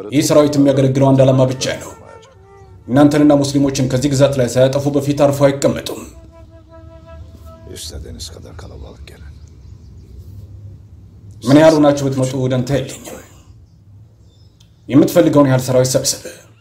ይህ ሰራዊት የሚያገለግለው አንድ ዓላማ ብቻ ነው። እናንተንና ሙስሊሞችን ከዚህ ግዛት ላይ ሳያጠፉ በፊት አርፎ አይቀመጡም። İstediğiniz kadar kalabalık gelin. ምን ያህል ሆናችሁ ብትመጡ ደንታ የለኝም። የምትፈልገውን ያህል ሰራዊት ሰብስብ።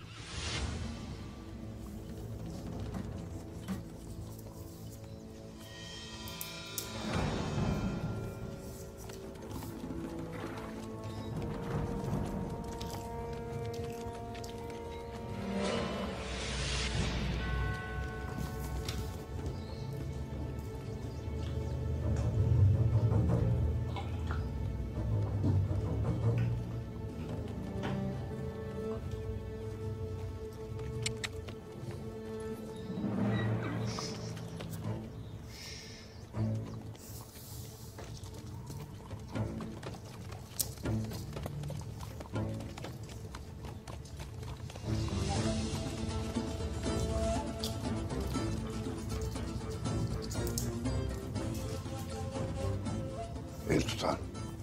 El tutan.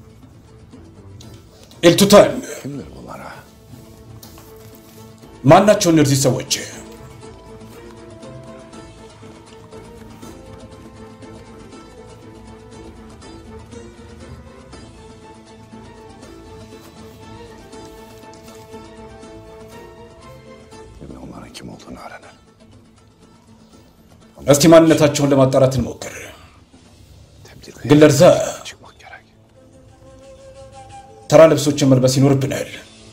ኤልቱታን Kimdir bunlar ha? ማን ናቸው እነዚህ ሰዎች? Şimdi onların kim olduğunu öğrenin. እስቲ ማንነታቸውን ለማጣራት እንሞክር። Tebdil ግን ለዛ çıkmak gerek. ተራ ልብሶችን መልበስ ይኖርብናል።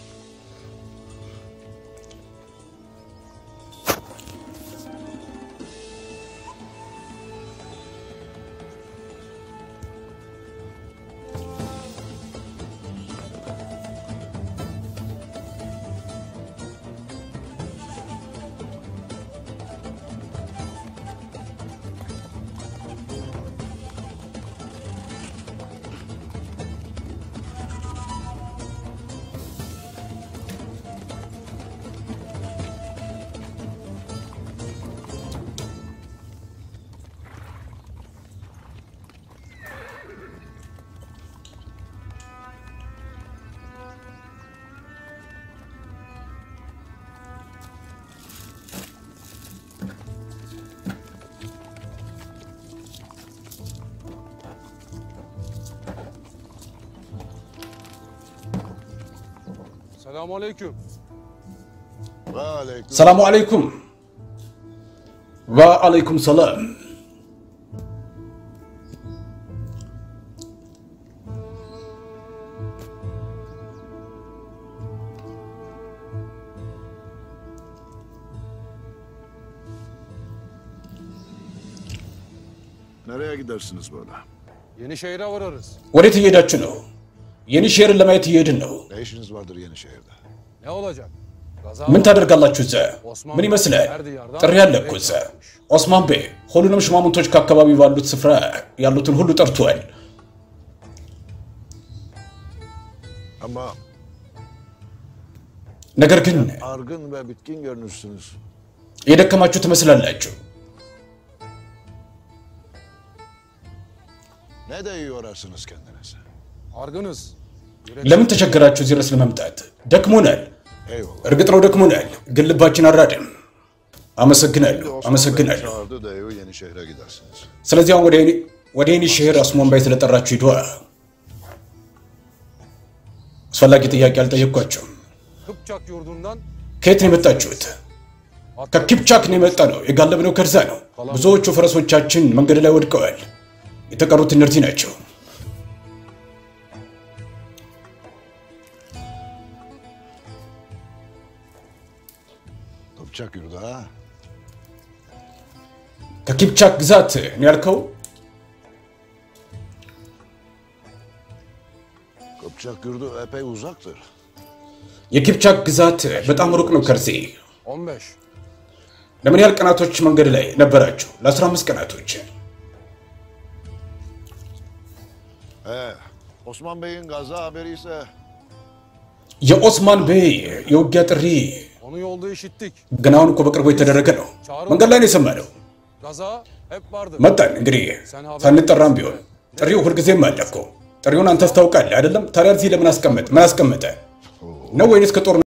Selamünaleyküm. Ve aleyküm. ሰላሙ አለይኩም። ወአለይኩም ሰላም። Nereye gidersiniz böyle? Yenişehir'e vararız. ወዴት እየሄዳችሁ ነው? የኒሼርን ለማየት እየሄድን ነው። Ne işiniz vardır Yenişehir'de? Ne olacak? Gaza ምን var. ታደርጋላችሁ እዛ? ምን ይመስላል? ጥሪ አለ እኮ እዛ። ኦስማን ቤ ሁሉንም ሽማምንቶች ከአካባቢ ባሉት ስፍራ ያሉትን ሁሉ ጠርቷል። Ama ነገር ግን argın ve bitkin görünürsünüz. የደከማችሁ ትመስላላችሁ። Ne de iyi yorarsınız kendinizi. Argınız. ለምን ተቸገራችሁ እዚህ ድረስ ለመምጣት? ደክሞናል። Eyvallah. እርግጥ ነው ደክሞናል፣ ግን ልባችን አራድም። አመሰግናለሁ፣ Osman Bey አመሰግናለሁ። çağırdı da evi Yenişehir'e gidersiniz. ስለዚህ አሁን ወደ የኒ- ወደ የኒሼር አስሞን ባይ ስለጠራችሁ ሂዷ። አስፈላጊ ጥያቄ አልጠየቅኳቸውም። Kıpçak yurdundan ከየት ነው የመጣችሁት? ከኪፕቻክ ነው የመጣ ነው። የጋለብነው ከርዛ ነው። ብዙዎቹ ፈረሶቻችን መንገድ ላይ ወድቀዋል። የተቀሩት እነርዚህ ናቸው። Kıpçak yurdu ha? ከኪፕቻክ ግዛት ነው ያልከው? Kıpçak yurdu epey uzaktır. የኪፕቻክ ግዛት በጣም ሩቅ ነው ከርዜ። 15. ለምን ያህል ቀናቶች መንገድ ላይ ነበራችሁ? ለ15 ቀናቶች። He, Osman Bey'in gaza haberi ise የኦስማን ቤይ የውጊያ ጥሪ Onu yolda işittik. ግን አሁን እኮ በቅርቡ የተደረገ ነው። መንገድ ላይ ነው የሰማነው። Gaza hep vardı. መጣን እንግዲህ ሳንጠራም ቢሆን ጥሪው ሁልጊዜም አለ እኮ። ጥሪውን አንተስ ታውቃለህ አይደለም? ታዲያ እዚህ ለምን አስቀመጥ ምን አስቀመጠ ነው ወይንስ ከጦር